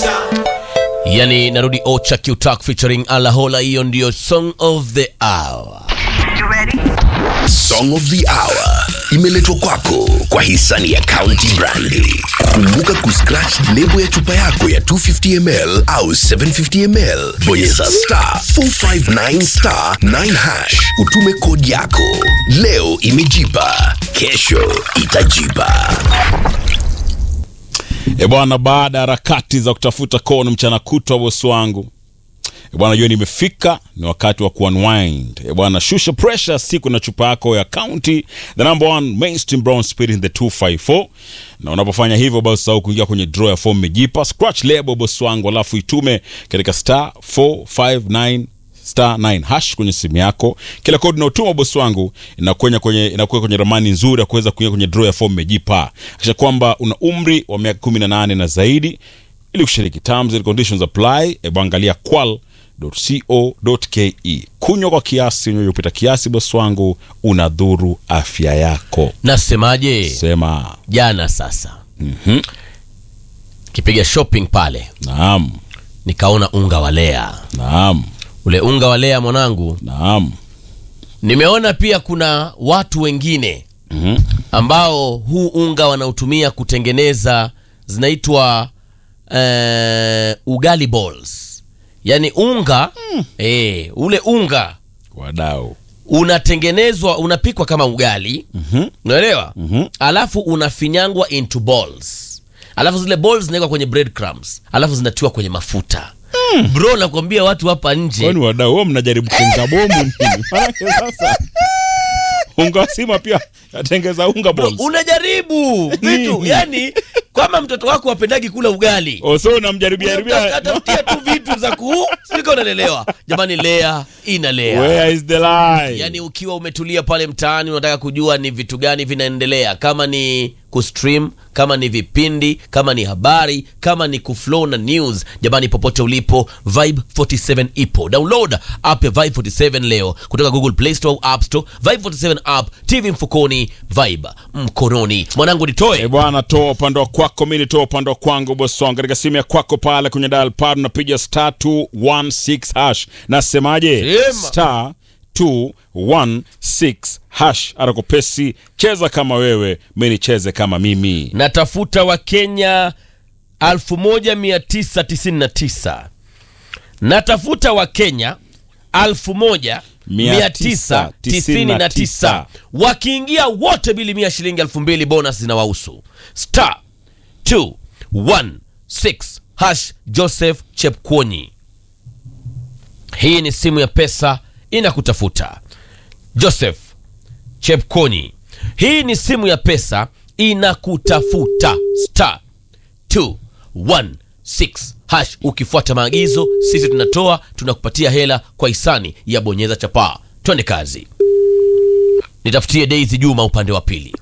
yani narudi ocha qtak featuring alahola hiyo ndiyo song of the hour Song of the Hour imeletwa kwako kwa hisani ya County Brandi. Kumbuka kuscratch lebo ya chupa yako ya 250ml au 750ml, bonyeza star 459 star 9 hash, utume kodi yako. Leo imejipa, kesho itajipa. E bwana, baada ya harakati za kutafuta kono mchana kutwa, bosi wangu e bwana, jioni imefika, ni wakati wa kuunwind. E bwana, shusha pressure siku na chupa yako ya County, the number one mainstream brown spirit in the 254 na unapofanya hivyo basi usahau kuingia kwenye draw ya form mejipa scratch label bosi wangu, alafu itume katika star 459 star 9 hash kwenye simu yako. Kila kodi unaotuma bosi wangu inakuwa kwenye inakuwa kwenye ramani nzuri ya kuweza kuingia kwenye draw ya form mejipa, kisha kwamba una umri wa miaka 18 na zaidi ili kushiriki. Terms and conditions apply. Hebu angalia qual.co.ke. Kunywa kwa kiasi, unywe upita kiasi, bosi wangu, unadhuru afya yako. nasemaje Sema jana sasa kipiga shopping pale naam, nikaona unga wa lea naam, ule unga wa lea mwanangu naam. nimeona pia kuna watu wengine Mhm. ambao huu unga wanautumia kutengeneza zinaitwa eh, ugali balls yaani unga eh, ule unga Wadau. unatengenezwa unapikwa kama ugali unaelewa alafu unafinyangwa into balls alafu zile balls zinawekwa kwenye bread crumbs alafu zinatiwa kwenye mafuta bro nakwambia watu hapa nje Kwani wadau wao mnajaribu kutengeneza bomu nini? Maanake sasa unga wa sima pia yatengeza unga balls. unajaribu vitu Nini? yani kwama mtoto wako wapendagi kula ugali Oso unamjaribia jaribia. atafutia tu vitu za kuu sika unalelewa jamani lea ina lea Where is the lie? yaani ukiwa umetulia pale mtaani unataka kujua ni vitu gani vinaendelea kama ni kustream kama ni vipindi kama ni habari kama ni kuflow na news jamani popote ulipo vibe 47 ipo download app ya vibe 47 leo kutoka google play store au app store vibe 47 app tv mfukoni vibe mkononi mwanangu E nitoe bwana, toa upande wa kwako, mi nitoa upande wa kwangu. Bosi wangu, katika simu ya kwako pale kwenye dial pad unapiga star 216 hash. Nasemaje? Sema. Star 216 hash. Arakopesi, cheza kama wewe, mi nicheze kama mimi. natafuta wakenya 1999 natafuta wakenya 1999 wakiingia wote bili mia shilingi 2000 bonus zinawahusu star 216 hash joseph chepkwonyi hii ni simu ya pesa inakutafuta joseph chepkonyi hii ni simu ya pesa inakutafuta star 216 hash ukifuata maagizo sisi tunatoa tunakupatia hela kwa hisani ya bonyeza chapaa twende kazi nitafutie daisy juma upande wa pili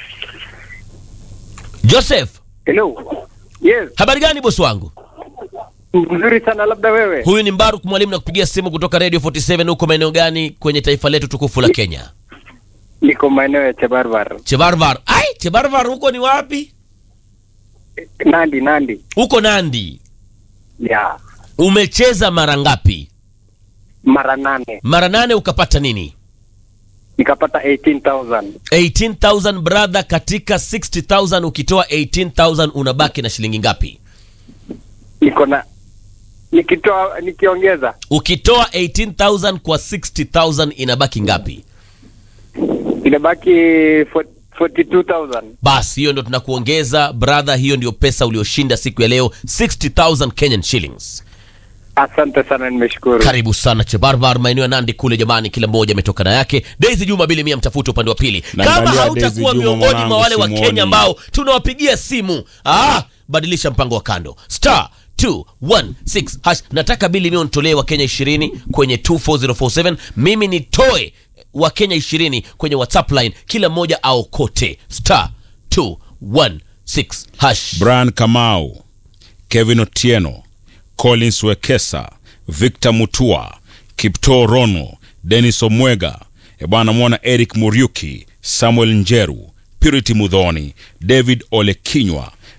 joseph Hello. Yes, habari gani bosi wangu mzuri sana labda wewe. huyu ni mbaruk mwalimu na kupigia simu kutoka radio 47 huko maeneo gani kwenye taifa letu tukufu la kenya Niko maeneo ya Chebarbar. chebarvar ai chebarvar huko ni wapi Nandi, Nandi. huko nandi Ya. umecheza mara ngapi Mara nane. mara nane ukapata nini Nikapata 18,000. 18000 brother katika 60000 ukitoa 18000 unabaki na shilingi ngapi Niko na nikitoa nikiongeza ukitoa 18000 kwa 60000 inabaki ngapi inabaki 40 42,000. basi hiyo ndo tunakuongeza brother hiyo ndio pesa ulioshinda siku ya leo 60000 kenyan shillings Asante sana, nimeshukuru. karibu sana chebarbar maeneo ya nandi kule jamani kila mmoja ametoka na yake daisy juma bili mia mtafute upande wa pili Naangalia kama Daisy hautakuwa Juma miongoni mwa mwanangu, wale wa simuoni. kenya ambao tunawapigia simu ah, badilisha mpango wa kando star 216 hash nataka bili mia nitolee wa kenya 20 kwenye 24047 mimi nitoe wa kenya 20 kwenye whatsapp line kila mmoja aokote star 216 hash Brian Kamau, Kevin Otieno, Collins Wekesa, Victor Mutua, Kipto Rono, Dennis Omwega, e bwana mwona Eric Muriuki, Samuel Njeru, Purity Mudhoni, David Olekinywa,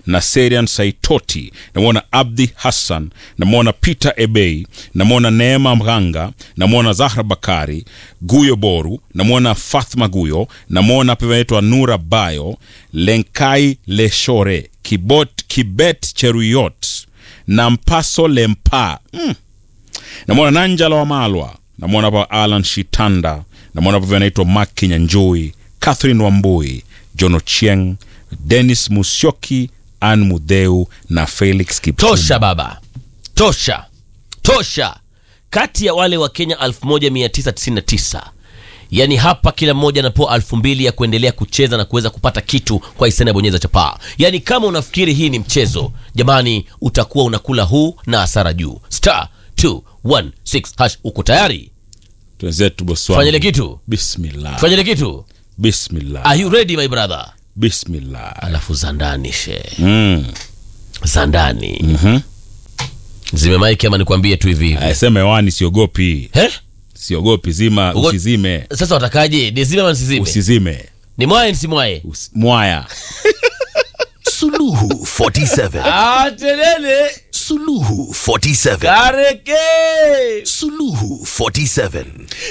na Serian Saitoti, namwona Abdi Hassan, namwona Peter Ebei, namwona Neema Mghanga, namwona Zahra Bakari, Guyo Boru, namwona Fathma Guyo, namwona pia anaitwa Nura Bayo, Lenkai Leshore, Kibot, Kibet Cheruyot na Mpaso Lempa mm. namwona Nanjala wa Malwa, namwona pa Alan Shitanda, namwona pia anaitwa Mark Kinyanjui, Catherine Wambui, John Ochieng, Dennis Musyoki, Ann Mudheu na Felix Kipchumba. tosha baba tosha tosha kati ya wale wa kenya 1999 yaani hapa kila mmoja anapewa elfu mbili ya kuendelea kucheza na kuweza kupata kitu kwa hisani ya bonyeza chapaa yaani kama unafikiri hii ni mchezo jamani utakuwa unakula huu na hasara juu star 216 hash uko tayari Twenzetu bosi wangu. fanyile kitu Bismillah. fanyile kitu Bismillah. are you ready my brother Bismillah. alafu za ndani she Mm. za ndani Mhm. zimemaiki ama nikwambie tu hivi hivi Asema hewani siogopi. He? Siogopi zima Ugo- usizime. sasa watakaje nizime ama nisizime Usizime. ni mwaye nisimwaye Usi- Mwaya. Suluhu 47. atelele Suluhu 47. kareke Suluhu 47.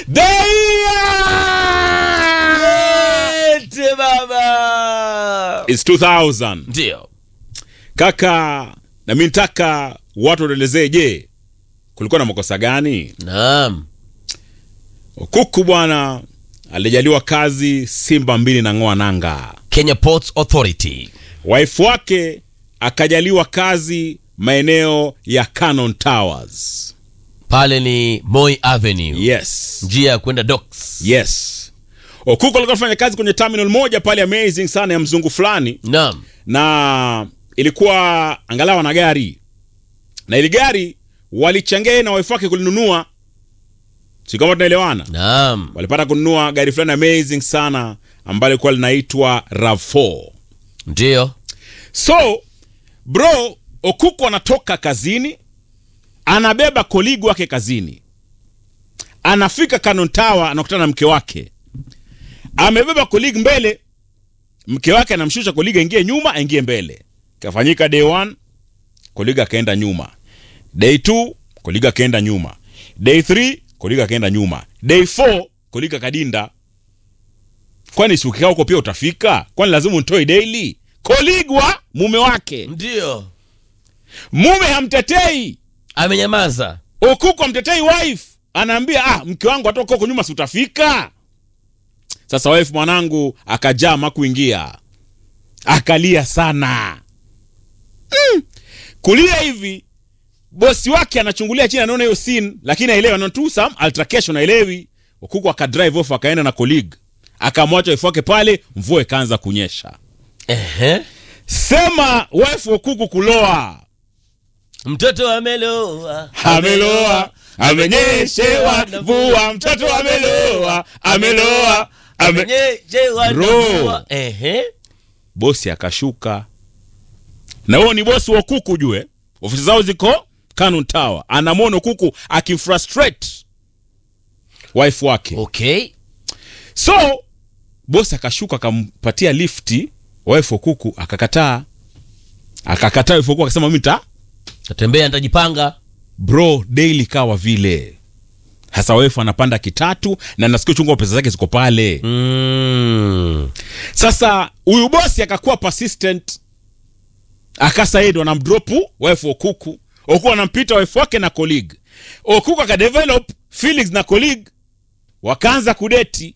ete baba It's 2000. ndio Kaka, na mimi nataka watu waelezee, je, kulikuwa na makosa gani? naam Kuku bwana alijaliwa kazi Simba mbili na ng'oa nanga. kenya ports authority Wife wake akajaliwa kazi maeneo ya Cannon Towers. pale ni moi avenue Yes. njia ya kwenda docks Yes. Okuko alikuwa anafanya kazi kwenye terminal moja pale amazing sana ya mzungu fulani naam na ilikuwa angalau ana gari na ili gari walichangia yeye na wife wake kulinunua, si kama tunaelewana? naam Walipata kununua gari fulani amazing sana ambalo lilikuwa linaitwa RAV4. ndio So bro, Okuko anatoka kazini, anabeba koligi wake kazini, anafika Cannon Tower, anakutana na mke wake, amebeba koligi mbele, mke wake anamshusha koligi aingie nyuma, aingie mbele. Kafanyika day one, koligi akaenda nyuma, day two, koligi akaenda nyuma, day three, koligi akaenda nyuma, day four, koligi akadinda. Kwani si ukikaa huko pia utafika? Kwani lazima untoe daily? Koligwa mume wake, ndio mume hamtetei, amenyamaza Okuko hamtetei wife, anaambia ah, mke wangu atoka huko nyuma, si utafika? Sasa wife mwanangu akajaa makuingia, akalia sana mm. Kulia hivi, bosi wake anachungulia chini, anaona hiyo scene, lakini aelewi, anaona tu some altercation, aelewi. Okuko akadrive off, akaenda na colleague, akamwacha wife wake pale, mvua ikaanza kunyesha. Ehe. Sema wife wa kuku kuloa mtoto ameloa ameloa amenyeshewa mvua mtoto ameloa ameloa ame... amenyeshewa na Bro. mvua. Ehe. bosi akashuka na huo ni bosi wa kuku jue ofisi zao ziko Cannon Tower anamwona kuku akifrustrate wife wake okay so bosi akashuka akampatia lifti wife wa kuku akakataa akakataa wife wa kuku akasema mimi nita tatembea nitajipanga bro daily kawa vile hasa wefu anapanda kitatu na nasikia chungu pesa zake ziko pale mm. sasa huyu bosi akakuwa persistent akasa yeye ndo anamdropu wife okuku okuku anampita wife wake na colleague okuku akadevelop felix na colleague wakaanza kudeti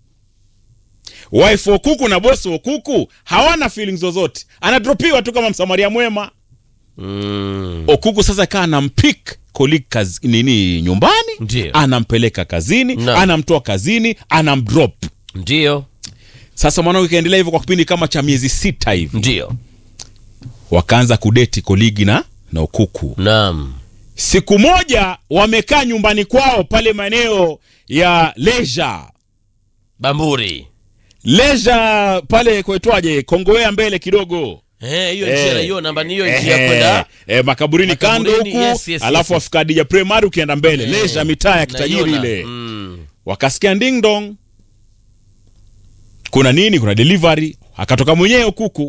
wife okuku na bosi okuku hawana feelings zozote anadropiwa tu kama msamaria mwema Mm. okuku sasa kaa anampik colleague kazi, nini nyumbani Ndio. anampeleka kazini Naam. anamtoa kazini anamdrop ndio sasa mwanangu ikaendelea hivyo kwa kipindi kama cha miezi sita hivi ndio wakaanza kudeti koligi na na ukuku naam siku moja wamekaa nyumbani kwao pale maeneo ya leisure bamburi leisure pale kwaitwaje kongowea mbele kidogo Eh, hiyo Eh. njia naiona namba hiyo Eh, njia kwenda eh, makaburini kando Makaburini, huku yes, yes, alafu yes. afika Dija Primary ukienda mbele Eh, leisure mitaa ya kitajiri naiona. ile Mm. wakasikia ding dong kuna nini kuna delivery akatoka mwenyewe kuku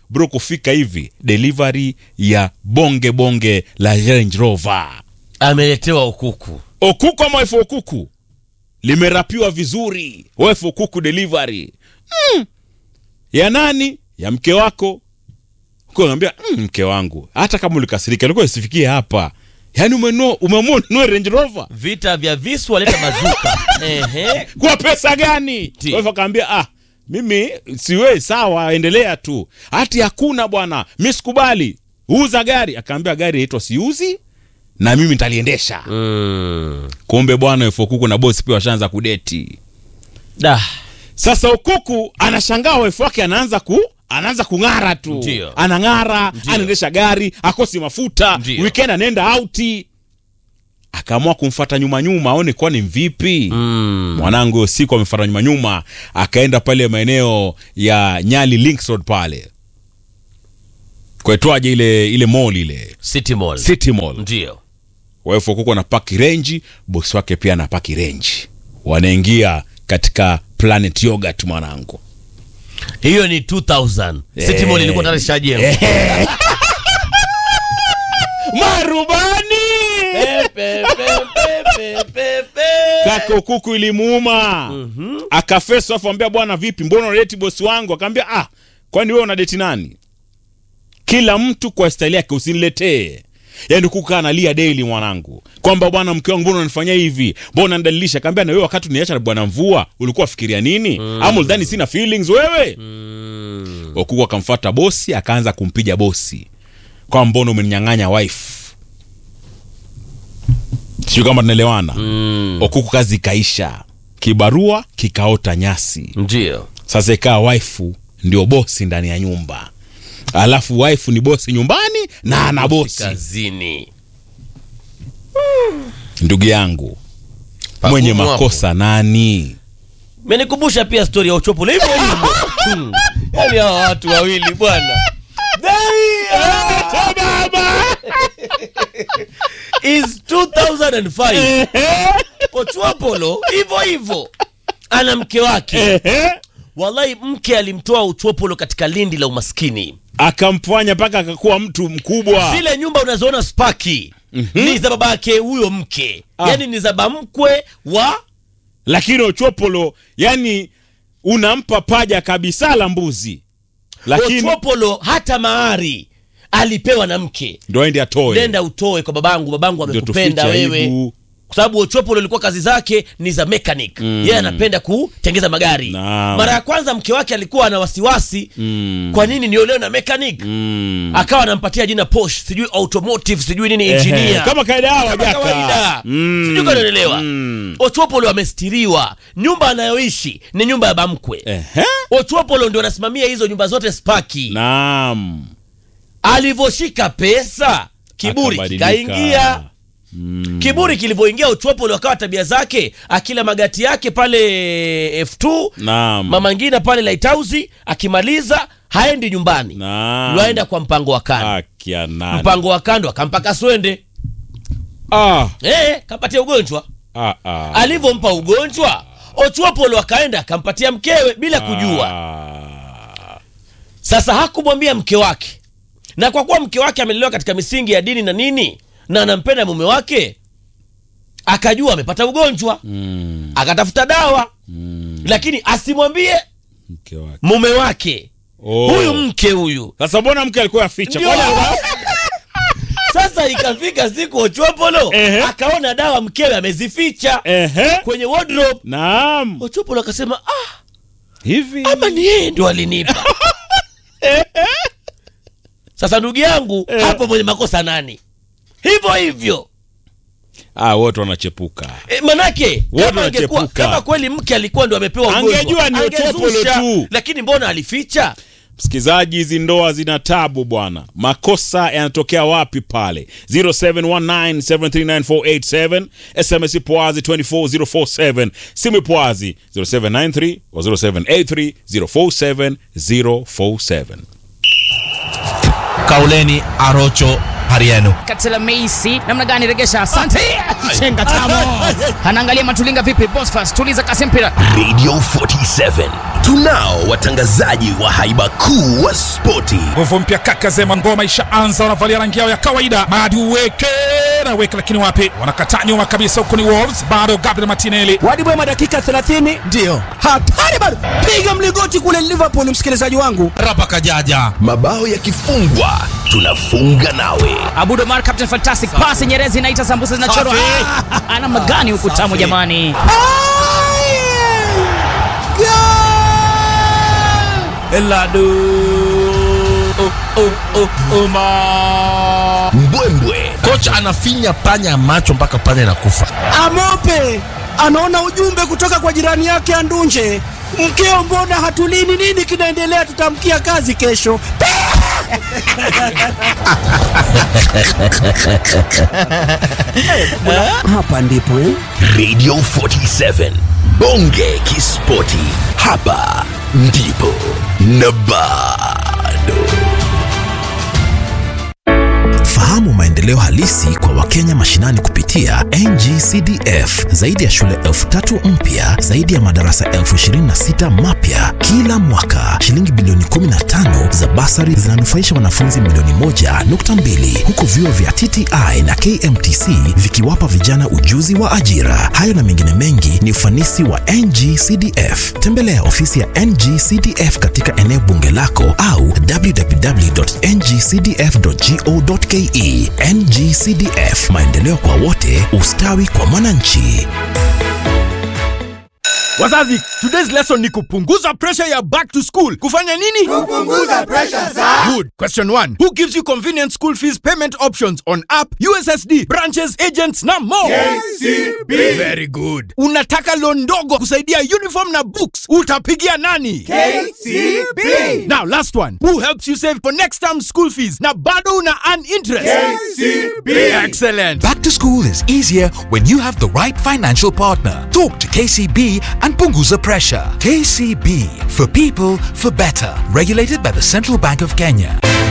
bro kufika hivi delivery ya bonge bonge la range rover ameletewa ukuku okuku ama wife okuku limerapiwa vizuri wife okuku delivery mm. ya nani ya mke wako naambia mm, mke wangu hata kama ulikasirika alikuwa isifikie hapa yaani umenua umeamua ununue range rover vita vya visu waleta mazuka Ehe. kwa pesa gani Ti. wife akaambia ah mimi siwe sawa endelea tu hati hakuna bwana mi sikubali uza gari akaambia gari yaitwa siuzi na mimi nitaliendesha Mm. kumbe bwana wefokuku na bosi pia washaanza kudeti Da. sasa ukuku anashangaa wife wake anaanza ku anaanza kung'ara tu Ndio. anang'ara Ndio. anaendesha gari akosi mafuta Ndio. weekend anaenda auti akaamua kumfata nyuma nyuma aone kwani mvipi Mm. mwanangu hiyo siku amefata nyuma nyuma akaenda pale maeneo ya nyali links road pale kwaitwaje ile ile mall ile City Mall. city mall Ndio. waefu kuko na paki renji bosi wake pia na paki renji wanaingia katika planet yogurt mwanangu hiyo ni 2000 City Mall ilikuwa tayari ishajengwa marubani Pepe, pepe, pepe, pepe. kaka kuku ilimuuma akafesa afu ambia bwana vipi mbona unadeti bosi wangu akaambia ah kwani wewe unadeti nani kila mtu kwa staili yake usiniletee yaani kuku analia daily mwanangu kwamba bwana mke wangu mbona unanifanyia hivi mbona unanidalilisha akaambia na wewe wakati uniacha na bwana mvua ulikuwa fikiria nini ama ulidhani sina feelings wewe Mm. Okuku akamfuata bosi akaanza kumpiga bosi kwa mbona umeninyang'anya wife sio kama tunaelewana Mm. Okuku kazi ikaisha, kibarua kikaota nyasi. Ndio. Sasa ikawa waifu ndio bosi ndani ya nyumba, alafu waifu ni bosi nyumbani na ana bosi. Kazini. Ndugu yangu Pagumu mwenye hapo. makosa nani? menikumbusha pia stori ya uchopolo hivyo hivyo Hmm. yaani hawa watu wawili bwana is 2005 ochwopolo hivyo hivyo ana mke wake wallahi mke alimtoa uchwopolo katika lindi la umaskini Akamfanya mpaka akakuwa mtu mkubwa. zile nyumba unazoona spaki ni za babake huyo mke Ah. yaani ni za bamkwe wa Lakini Ochopolo yani unampa paja kabisa la mbuzi, lakini ochwopolo hata mahari alipewa na mke ndo aende atoe, nenda utoe kwa babangu babangu ndio amekupenda tufiche wewe aibu. kwa sababu ochopolo ilikuwa kazi zake ni za mechanic yeye anapenda kutengeza magari Naam. mara ya kwanza mke wake alikuwa ana wasiwasi Mm. kwa nini niolewe na mechanic Mm. akawa anampatia jina posh sijui automotive sijui nini engineer Ehe, kama kaida hawa Kama jaka. kawaida Mm. sijui kanaelewa Mm. ochopolo amestiriwa nyumba anayoishi ni nyumba ya bamkwe Ehe. ochopolo ndio anasimamia hizo nyumba zote spaki Naam. alivyoshika pesa kiburi Akabadilika. kikaingia kiburi kilivyoingia uchopolo akawa tabia zake akila magati yake pale f2 Naam. mama ngina pale lighthouse akimaliza haendi nyumbani Naam. yuaenda kwa mpango wa kando Akia nani? mpango wa kando akampa kaswende Ah, eh kampatia ugonjwa ah, ah. alivyompa ugonjwa ochuopolo akaenda akampatia mkewe bila kujua Ah. sasa hakumwambia mke wake na kwa kuwa mke wake amelelewa katika misingi ya dini na nini na anampenda mume wake akajua amepata ugonjwa Mm, akatafuta dawa mm, lakini asimwambie mke wake. mume wake Oh. huyu mke huyu Sasa mbona mke alikuwa aficha? Ndio. Kwani alikuwa- sasa ikafika siku ochopolo Ehe. akaona dawa mkewe amezificha Ehe. kwenye wardrobe Naam. ochopolo akasema ah, Hivi. ama ni yeye ndo alinipa sasa ndugu yangu Eh. hapo mwenye makosa nani hivyo hivyo Ah, wote wanachepuka. e, manake Wote kama, angekuwa, wanachepuka. kama kweli mke alikuwa ndo amepewa ugonjwa, Angejua ni Ochopolo angezusha, tu. lakini mbona alificha Msikilizaji, hizi ndoa zina tabu bwana. Makosa yanatokea wapi pale? 0719739487 SMS poazi 24047 simu poazi 0793 or 0783 047 047. Kauleni Arocho hali yenu Katela Meisi namna gani regesha? Asante. Chenga tamo. Anaangalia Matulinga vipi? Bosfas tuliza kasi mpira. Radio 47 tunao watangazaji wa haiba kuu wa spoti nguvu mpya kaka zema ngoma ishaanza wanavalia rangi yao ya kawaida madi uweke na weke lakini wapi wanakataa nyuma kabisa huku ni wolves bado gabriel martinelli Wadi Bwema dakika 30 ndiyo hatari bado, piga mlingoti kule Liverpool, msikilizaji wangu. rapa kajaja mabao yakifungwa tunafunga nawe Abudo Mar Captain Fantastic pass Nyerezi inaita sambusa zinachorwa. Safi. Ah, Namna gani huku tamu Safi. jamani. eladu oh, oh, oh, uma mbwembwe kocha anafinya panya macho mpaka panya inakufa Amope anaona ujumbe kutoka kwa jirani yake Andunje, mkeo, mbona hatulini? Nini kinaendelea? Tutamkia kazi kesho. Hapa ndipo eh? radio 47 bonge kispoti hapa ndipo na bado Fahamu maendeleo halisi kwa Wakenya mashinani kupitia NGCDF. Zaidi ya shule elfu tatu mpya, zaidi ya madarasa elfu ishirini na sita mapya kila mwaka. Shilingi bilioni 15 za basari zinanufaisha wanafunzi milioni moja nukta mbili huku vyuo vya TTI na KMTC vikiwapa vijana ujuzi wa ajira. Hayo na mengine mengi ni ufanisi wa NGCDF. Tembelea ofisi ya NGCDF katika eneo bunge lako au www.ngcdf.go.ke. NGCDF, maendeleo kwa wote, ustawi kwa mwananchi. Wazazi, today's lesson ni kupunguza pressure ya back to school. Kufanya nini? Kupunguza pressure za. Good. Question 1. Who gives you convenient school fees payment options on app, USSD, branches, agents na more? KCB. Very good. Unataka loan ndogo kusaidia uniform na books. Utapigia nani? KCB. Now last one. Who helps you save for next term school fees na bado una earn interest? KCB. Excellent. Back to school is easier when you have the right financial partner. Talk to KCB and Punguza Pressure. KCB for people for better. Regulated by the Central Bank of Kenya.